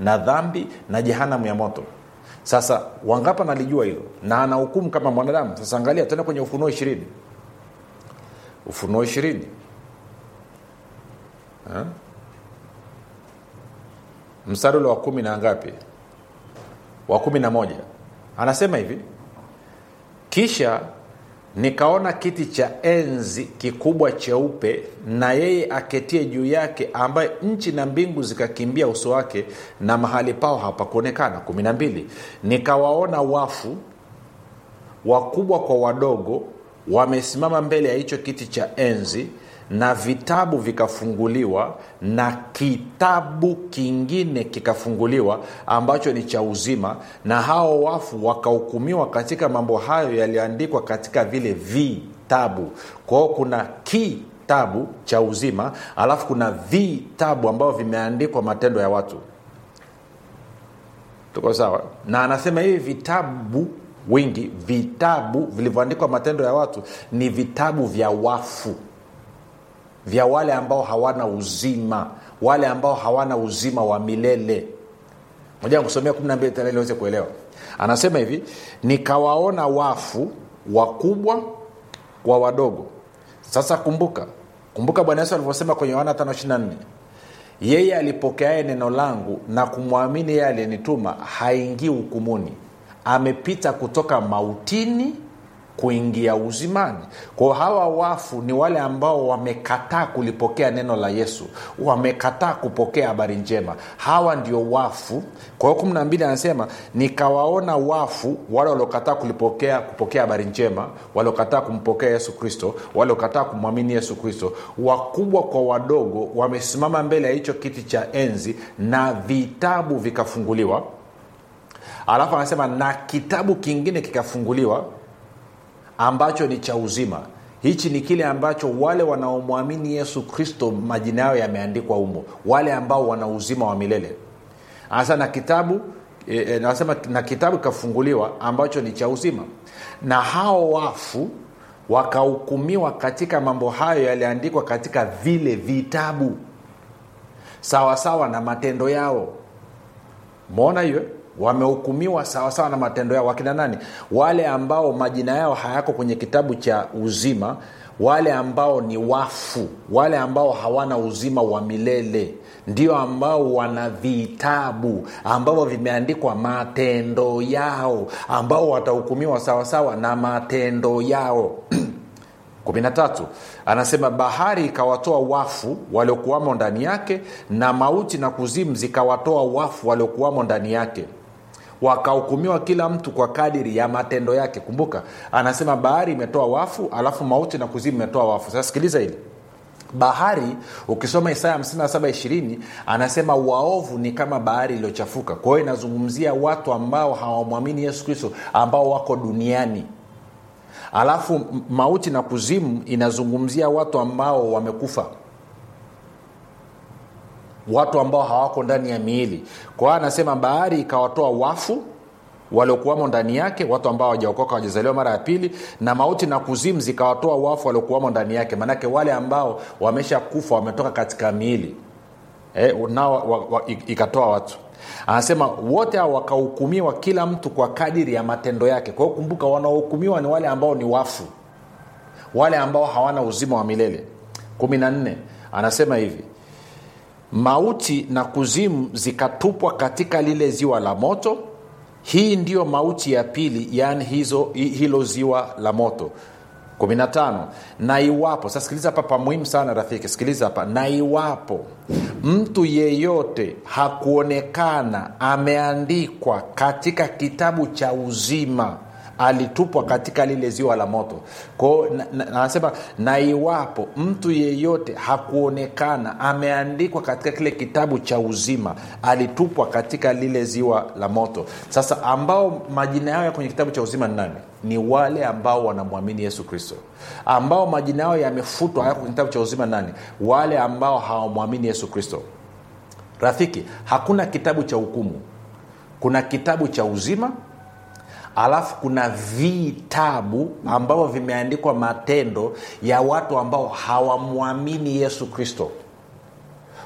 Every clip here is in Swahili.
na dhambi na jehanamu ya moto sasa wangapa nalijua hilo na ana hukumu kama mwanadamu sasa angalia tena kwenye ufunuo ishirini ufunuo ishirini Ha? mstari ule wa kumi na ngapi wa kumi na moja anasema hivi kisha nikaona kiti cha enzi kikubwa cheupe na yeye aketie juu yake ambaye nchi na mbingu zikakimbia uso wake na mahali pao hapakuonekana kumi na mbili nikawaona wafu wakubwa kwa wadogo wamesimama mbele ya hicho kiti cha enzi na vitabu vikafunguliwa na kitabu kingine kikafunguliwa ambacho ni cha uzima na hao wafu wakahukumiwa katika mambo hayo yaliyoandikwa katika vile vitabu kwa hiyo kuna kitabu cha uzima alafu kuna vitabu ambavyo vimeandikwa matendo ya watu tuko sawa na anasema hivi vitabu wingi vitabu vilivyoandikwa matendo ya watu ni vitabu vya wafu vya wale ambao hawana uzima wale ambao hawana uzima wa milele moja kusomea 12 tena ili uweze kuelewa anasema hivi nikawaona wafu wakubwa kwa wadogo sasa kumbuka kumbuka bwana yesu alivyosema kwenye yohana 524 yeye alipokeaye neno langu na kumwamini yeye aliyenituma haingii hukumuni amepita kutoka mautini kuingia uzimani kwao hawa wafu ni wale ambao wamekataa kulipokea neno la yesu wamekataa kupokea habari njema hawa ndio wafu kwa hiyo kumi na mbili anasema nikawaona wafu wale waliokataa kulipokea kupokea habari njema waliokataa kumpokea yesu kristo waliokataa kumwamini yesu kristo wakubwa kwa wadogo wamesimama mbele ya hicho kiti cha enzi na vitabu vikafunguliwa alafu anasema na kitabu kingine kikafunguliwa ambacho ni cha uzima hichi ni kile ambacho wale wanaomwamini yesu kristo majina yao yameandikwa humo wale ambao wana uzima wa milele anasema na kitabu e, e, nasema na kitabu kikafunguliwa ambacho ni cha uzima na hao wafu wakahukumiwa katika mambo hayo yaliandikwa katika vile vitabu sawasawa na matendo yao mona hiyo wamehukumiwa sawasawa na matendo yao wakina nani wale ambao majina yao hayako kwenye kitabu cha uzima wale ambao ni wafu wale ambao hawana uzima wa milele ndio ambao wana vitabu ambavyo vimeandikwa matendo yao ambao watahukumiwa sawasawa na matendo yao 13 anasema bahari ikawatoa wafu waliokuwamo ndani yake na mauti na kuzimu zikawatoa wafu waliokuwamo ndani yake wakahukumiwa kila mtu kwa kadiri ya matendo yake kumbuka anasema bahari imetoa wafu alafu mauti na kuzimu imetoa wafu sasa sikiliza hili bahari ukisoma isaya 57 anasema waovu ni kama bahari iliyochafuka kwa hiyo inazungumzia watu ambao hawamwamini yesu kristo ambao wako duniani alafu mauti na kuzimu inazungumzia watu ambao wamekufa watu ambao hawako ndani ya miili kwa hiyo anasema bahari ikawatoa wafu waliokuwamo ndani yake watu ambao hawajaokoka wajazaliwa mara ya pili na mauti na kuzimu zikawatoa wafu waliokuwamo ndani yake maanake wale ambao wamesha kufa wametoka katika miili e, nao wa, wa, ikatoa watu anasema wote hao wakahukumiwa kila mtu kwa kadiri ya matendo yake kwa hiyo kumbuka wanaohukumiwa ni wale ambao ni wafu wale ambao hawana uzima wa milele kumi na nne anasema hivi mauti na kuzimu zikatupwa katika lile ziwa la moto hii ndiyo mauti ya pili yaani hizo hilo ziwa la moto 15 na iwapo sasa sikiliza hapa pa muhimu sana rafiki sikiliza hapa na iwapo mtu yeyote hakuonekana ameandikwa katika kitabu cha uzima alitupwa katika lile ziwa la moto kwao anasema na, na, na iwapo mtu yeyote hakuonekana ameandikwa katika kile kitabu cha uzima alitupwa katika lile ziwa la moto sasa ambao majina yao ya kwenye kitabu cha uzima ni nani ni wale ambao wanamwamini yesu kristo ambao majina yao yamefutwa hayako kwenye kitabu cha uzima nani wale ambao hawamwamini yesu kristo rafiki hakuna kitabu cha hukumu kuna kitabu cha uzima alafu kuna vitabu ambavyo vimeandikwa matendo ya watu ambao hawamwamini yesu kristo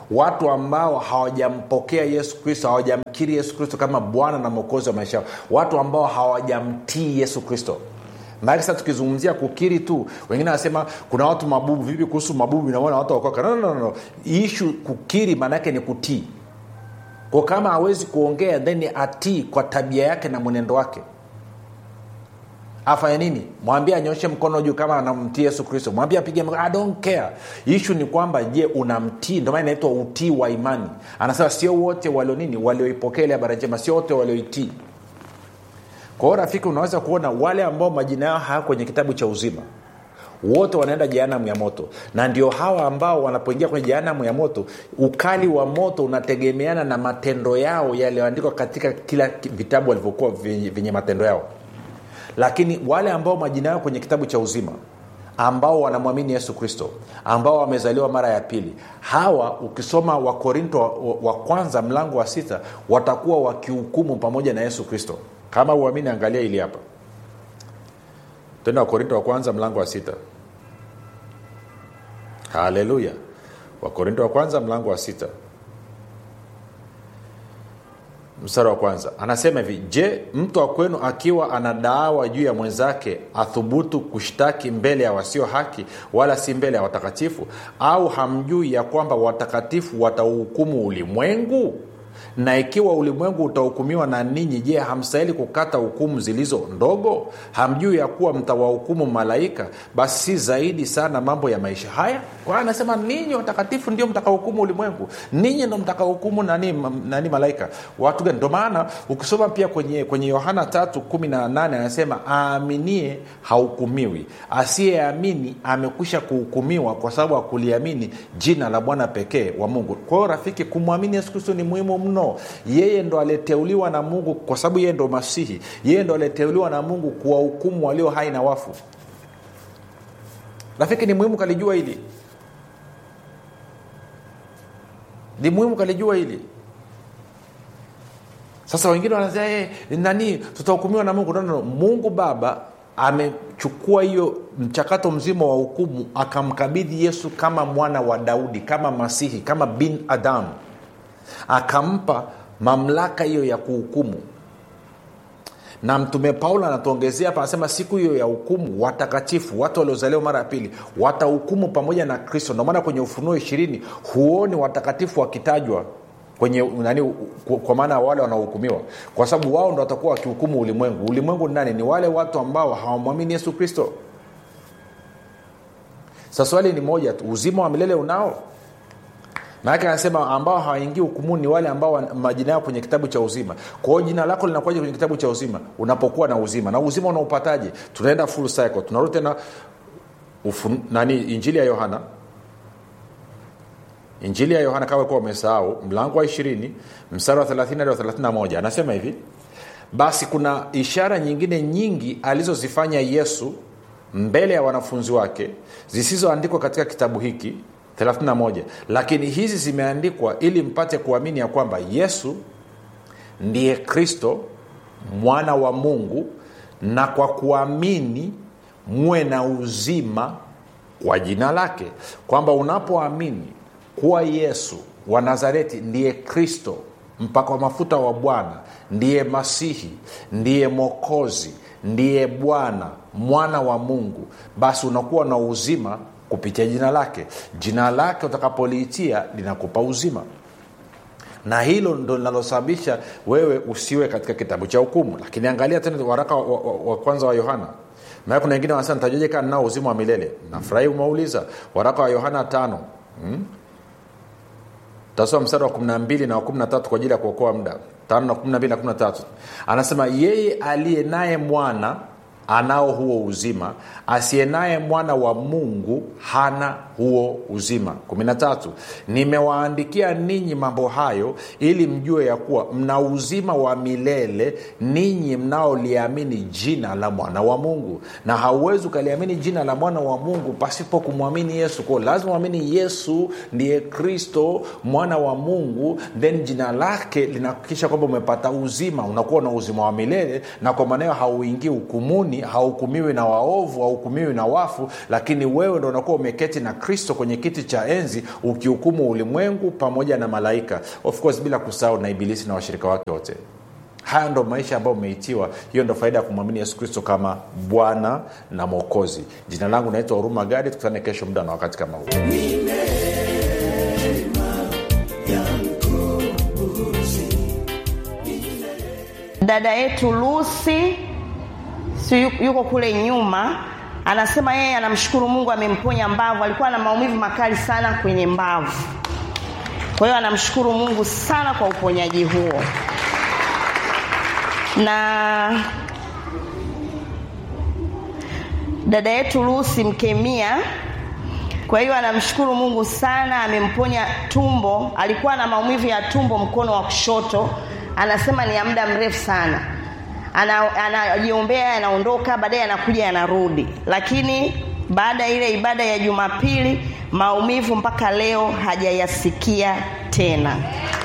watu ambao hawajampokea yesu kristo hawajamkiri yesu kristo kama bwana na mwokozi wa maisha yao watu ambao hawajamtii yesu kristo maake sasa tukizungumzia kukiri tu wengine wanasema kuna watu mabubu vipi kuhusu mabubu inaona watu wakoka no, no, no, no. ishu kukiri maanaake ni kutii kwa kama hawezi kuongea then atii kwa tabia yake na mwenendo wake afanye nini mwambie anyoshe mkono juu kama anamtii yesu kristo mwambie apige mkono I don't care ishu ni kwamba je unamtii ndio maana inaitwa utii wa imani anasema sio wote walio nini walioipokea ile habari njema sio wote walioitii kwa hiyo rafiki unaweza kuona wale ambao majina yao haya kwenye kitabu cha uzima wote wanaenda jehanamu ya moto na ndio hawa ambao wanapoingia kwenye jehanamu ya moto ukali wa moto unategemeana na matendo yao yaliyoandikwa katika kila vitabu walivyokuwa vyenye matendo yao lakini wale ambao majina yao kwenye kitabu cha uzima ambao wanamwamini yesu kristo ambao wamezaliwa mara ya pili hawa ukisoma wakorinto wa, wa, wa kwanza mlango wa sita watakuwa wakihukumu pamoja na yesu kristo kama uamini angalia ili hapa tena wakorinto wa kwanza mlango wa sita haleluya wakorinto wa kwanza mlango wa sita mstari wa kwanza anasema hivi je mtu wa kwenu akiwa anadaawa juu ya mwenzake athubutu kushtaki mbele ya wasio haki wala si mbele ya watakatifu au hamjui ya kwamba watakatifu watauhukumu ulimwengu na ikiwa ulimwengu utahukumiwa na ninyi je hamstahili kukata hukumu zilizo ndogo hamjui ya kuwa mtawahukumu malaika basi si zaidi sana mambo ya maisha haya kwa anasema ninyi watakatifu ndio mtakahukumu ulimwengu ninyi ndo mtakahukumu nani, nani malaika watu gani ndo maana ukisoma pia kwenye kwenye yohana tatu kumi na nane anasema aaminie hahukumiwi asiyeamini amekwisha kuhukumiwa kwa sababu akuliamini jina la bwana pekee wa mungu kwa hiyo rafiki kumwamini yesu kristo ni muhimu mno yeye ndo aliteuliwa na mungu kwa sababu yeye ndo masihi yeye ndo aliteuliwa na mungu kuwahukumu walio hai na wafu rafiki ni muhimu kalijua hili ni muhimu kalijua hili sasa wengine wanasema hey, nani tutahukumiwa na mungu no, no, no. mungu baba amechukua hiyo mchakato mzima wa hukumu akamkabidhi yesu kama mwana wa daudi kama masihi kama bin adamu akampa mamlaka hiyo ya kuhukumu na mtume paulo anatuongezea hapa anasema siku hiyo ya hukumu watakatifu watu waliozaliwa mara ya pili watahukumu pamoja na kristo ndomaana kwenye ufunuo ishirini huoni watakatifu wakitajwa kwenye nani kwa maana wale wanaohukumiwa kwa sababu wao ndo watakuwa wakihukumu ulimwengu ulimwengu ni nani ni wale watu ambao hawamwamini yesu kristo sa swali ni moja tu uzima wa milele unao maanake anasema ambao hawaingii hukumuni ni wale ambao majina yao kwenye kitabu cha uzima kwa hiyo jina lako linakuaja kwenye kitabu cha uzima unapokuwa na uzima na uzima unaupataje tunaenda full cycle tunarudi tena nani injili ya yohana injili ya yohana kama kuwa umesahau mlango wa ishirini mstari wa 30 hadi wa 31 anasema hivi basi kuna ishara nyingine nyingi alizozifanya yesu mbele ya wanafunzi wake zisizoandikwa katika kitabu hiki 31 lakini hizi zimeandikwa ili mpate kuamini ya kwamba yesu ndiye kristo mwana wa mungu na kwa kuamini muwe na uzima kwa jina lake kwamba unapoamini kuwa yesu wa nazareti ndiye kristo mpaka wa mafuta wa bwana ndiye masihi ndiye mokozi ndiye bwana mwana wa mungu basi unakuwa na uzima kupitia jina lake jina lake utakapoliitia linakupa uzima na hilo ndo linalosababisha wewe usiwe katika kitabu cha hukumu lakini angalia tena waraka wa, wa, wa kwanza wa yohana maa kuna wengine wanasema ntajuaje kaa nao uzima wa milele nafurahi umeuliza waraka wa yohana tano hmm? tasoma mstari wa 12 na wa 13 kwa ajili ya kuokoa muda 5 na 12 na 13 anasema yeye aliye naye mwana anao huo uzima asiye naye mwana wa mungu hana huo uzima 13 nimewaandikia ninyi mambo hayo ili mjue ya kuwa mna uzima wa milele ninyi mnaoliamini jina la mwana wa mungu na hauwezi ukaliamini jina la mwana wa mungu pasipo kumwamini yesu kwao lazima uamini yesu ndiye kristo mwana wa mungu then jina lake linahakikisha kwamba umepata uzima unakuwa na uzima wa milele na kwa maanayo hauingii hukumuni hauhukumiwi na waovu hauhukumiwi na wafu lakini wewe ndo unakuwa umeketi na kristo kwenye kiti cha enzi ukihukumu ulimwengu pamoja na malaika of course bila kusahau na ibilisi na washirika wake wote haya ndo maisha ambayo umeitiwa hiyo ndo faida ya kumwamini yesu kristo kama bwana na mwokozi jina langu naitwa huruma gadi tukutane kesho muda na wakati kama huu dada yetu lusi si yu- yuko kule nyuma anasema yeye anamshukuru mungu amemponya mbavu alikuwa na maumivu makali sana kwenye mbavu kwa hiyo anamshukuru mungu sana kwa uponyaji huo na dada yetu lusi mkemia kwa hiyo anamshukuru mungu sana amemponya tumbo alikuwa na maumivu ya tumbo mkono wa kushoto anasema ni ya muda mrefu sana Ana- anajiombea anaondoka baadaye anakuja anarudi lakini baada ya ile ibada ya jumapili maumivu mpaka leo hajayasikia tena